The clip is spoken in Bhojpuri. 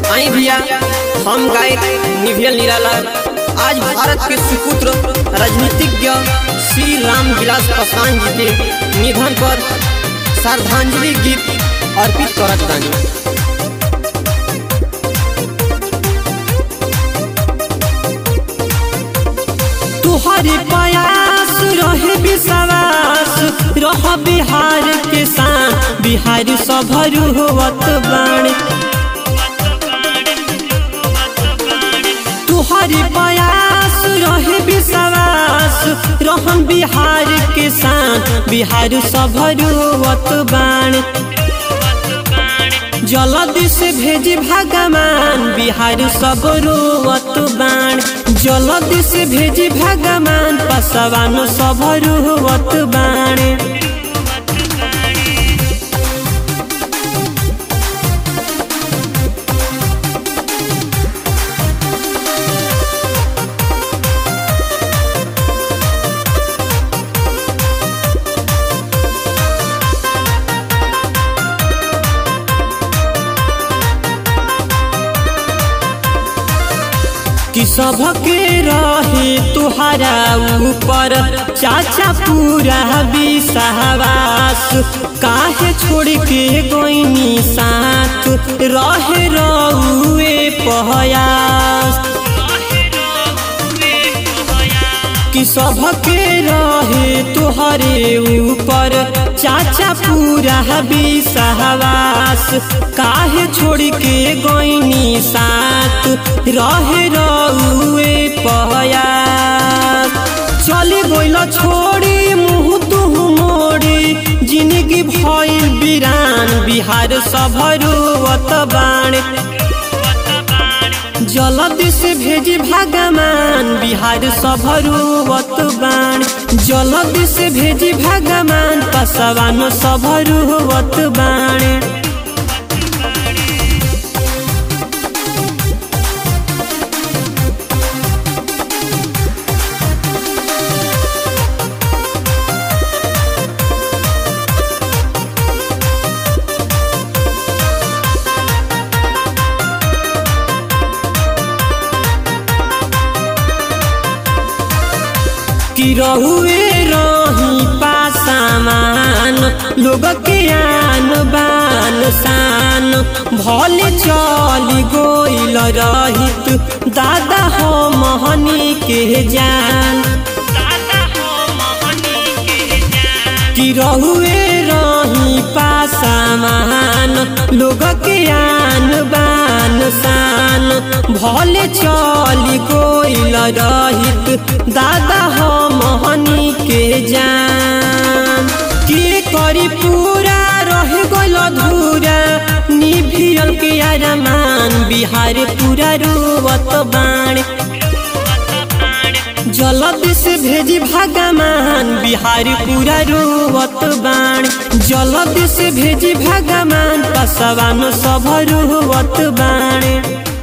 आई भैया हम गायक निभियल निराला आज भारत के सुपुत्र राजनीतिज्ञ श्री राम विलास पासवान जी के निधन पर श्रद्धांजलि गीत अर्पित करत बानी तुहरे प्रयास रहे विश्वास रह बिहार के शान बिहार सभरु होवत बाण तुहरे प्रयास रहे विश्वास रहन बिहार के शान बिहार सभरु होवत बाण जलदि से भेजी भगवान बिहार सब रोवत बाण जलदि से भेजी भगवान पसवान सब रोवत बाण कि सबके रहे तुहरा ऊपर चाचा पूरा विश्वास काहे छोड़ के गोइनी साथ रहे रउए पहयास कि सबके रहे तुहरे ऊपर चाचा पूरा विश्वास काहे छोड़ के गोइनी साथ रहे रउए पयास चली गइल छोड़ी मुँह तुह मोड़ी जिंदगी भइल बिरान बिहार सभरुवत बाण जलदि से भेजी भगवान बिहार सभरुवत बाण जलदि से भेजी भगवान पसवान सभरुवत बाण कि रहुए रही पासामान लोग के आन बान शान भले चली गोइल रहित दादा हो मोहनी के जान कि रहुए रही पासामान लोग के आन बान शान भले चली गोइल रहित दादा हो मोहनी के जान के करी पूरा रह गइल अधूरा निभियल के अरमान बिहार पूरा रोवत बाण जलद से भेजी भगवान बिहार पूरा रोवत बाण जलद से भेजी भगवान पसवान सब रोवत बाण